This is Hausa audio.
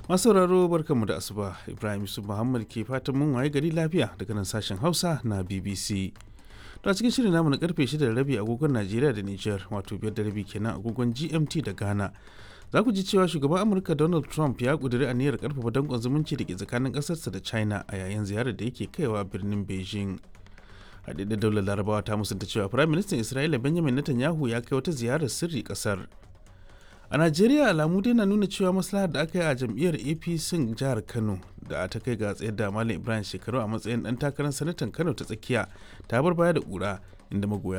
masu sauraro barkanmu da asuba ibrahim yusuf muhammad ke fatan mun waye gari lafiya daga nan sashen hausa na bbc to a cikin shirin namu na karfe 6 da rabi agogon najeriya da niger wato biyar da rabi kenan agogon gmt da ghana za ku ji cewa shugaban amurka donald trump ya kuduri aniyar karfafa danƙon zumunci da ke tsakanin ƙasarsa da china a yayin ziyarar da yake kaiwa birnin beijing haɗaɗɗen daular larabawa ta musanta cewa firayim ministan isra'ila benjamin netanyahu ya kai wata ziyarar sirri ƙasar a najeriya alamu dai na nuna cewa maslahar da aka yi a jam'iyyar apc jihar kano da ta kai ga tsayar da malam ibrahim shekaru a matsayin dan takarar sanatan kano ta tsakiya ta bar baya da kura inda magoya